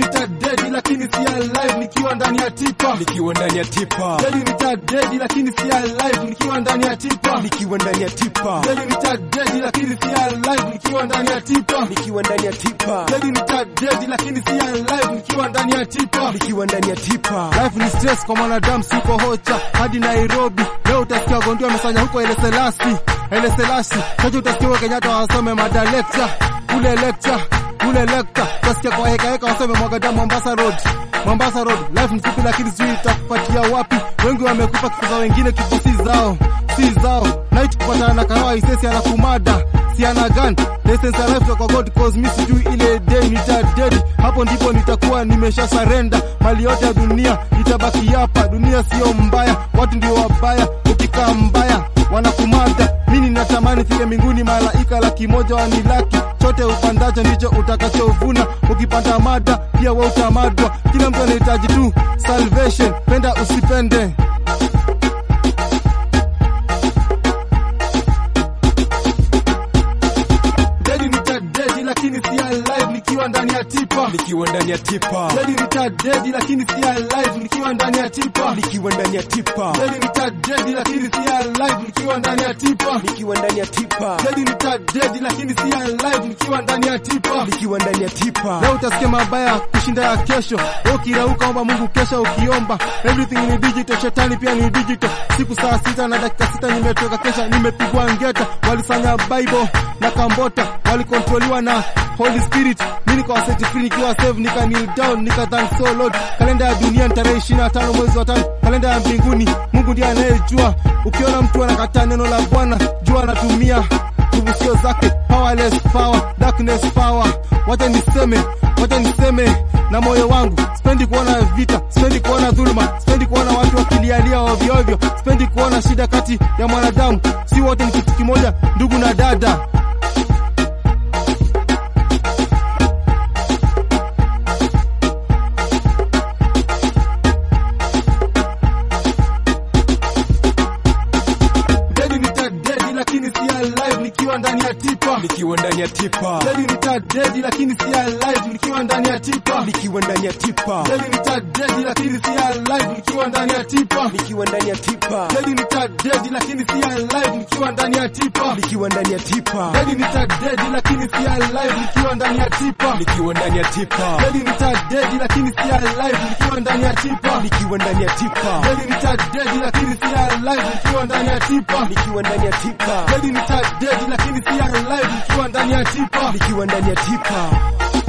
nitadedi lakini si alive nikiwa ndani ya tipa nikiwa ndani ya tipa Deli nitadedi lakini si alive nikiwa ndani ya tipa nikiwa ndani ya tipa Deli nitadedi lakini si alive nikiwa ndani ya tipa nikiwa ndani ya tipa Deli nitadedi lakini si alive nikiwa ndani ya tipa nikiwa ndani ya tipa Life ni stress kwa mwanadamu, siko hocha hadi Nairobi. Leo utasikia Gondi wamefanya huko Ele Selasi, Ele Selasi. Kesho utasikia huko Kenyatta wasome mada lecture, ule lecture, ule lecture. Utasikia kwa heka heka wasome Mwagada Mombasa Road, Mombasa Road. Life ni fupi lakini sijui itakupatia wapi. Wengi wamekufa kifo za wengine, kifo si zao, si zao. Night kupatana na kahawa isesi anakumada si ana gun license ya life kwa God cause mi sijui ile day nitadedi hapo ndipo nitakuwa nimesha surrender mali yote ya dunia itabaki hapa dunia sio mbaya watu ndio wabaya ukikaa mbaya wanakumada mimi ninatamani fike mbinguni malaika laki moja wanilaki chote upandacho ndicho utakachovuna ukipanda mada pia wewe utamadwa kila mtu anahitaji tu salvation penda usipende Dedi nitadedi lakini si alive nikiwa ndani ya tipa nikiwa ndani ya tipa Dedi nitadedi lakini si alive nikiwa ndani ya tipa nikiwa ndani ya tipa Dedi nitadedi lakini si alive nikiwa ndani ya tipa nikiwa ndani ya tipa Dedi nitadedi lakini si alive nikiwa ndani ya tipa nikiwa ndani ya tipa Leo utasikia mabaya kushinda ya kesho. Wewe ukirauka omba Mungu kesha ukiomba. Everything ni digital, shetani pia ni digital. Siku saa sita na dakika sita nimetoka kesha, nimepigwa ngeta. Walifanya Bible na Kambota, walikontroliwa na Holy Spirit. Mimi nikawa set free nikiwa save, nika kneel down, nika thank so Lord. Kalenda ya dunia ni tarehe 25 mwezi wa tano. Kalenda ya mbinguni Mungu ndiye anayejua. Ukiona mtu anakataa neno la Bwana, jua anatumia nguvu sio zake, powerless power, darkness power. Wacha niseme, wacha niseme na moyo wangu, sipendi kuona vita, sipendi kuona dhuluma, sipendi kuona watu wakilialia ovyo ovyo, sipendi kuona shida kati ya mwanadamu. Si wote ni kitu kimoja, ndugu na dada. Dedi nitadedi lakini si alive nikiwa ndani ya tipa. nikiwa ndani ya tipa Dedi nitadedi lakini si alive nikiwa ndani ya tipa. nikiwa ndani ya tipa Dedi nitadedi lakini si alive nikiwa ndani ya tipa. nikiwa ndani ya tipa Dedi nitadedi lakini si alive nikiwa ndani ya tipa. nikiwa ndani ya tipa Dedi nitadedi lakini si alive nikiwa ndani ya tipa. nikiwa ndani ya tipa Dedi nitadedi lakini si alive nikiwa ndani ya tipa. nikiwa ndani ya tipa Dedi nitadedi lakini si alive nikiwa ndani ya tipa. nikiwa ndani ya tipa Dedi nitadedi lakini si alive nikiwa ndani ya tipa. nikiwa ndani ya tipa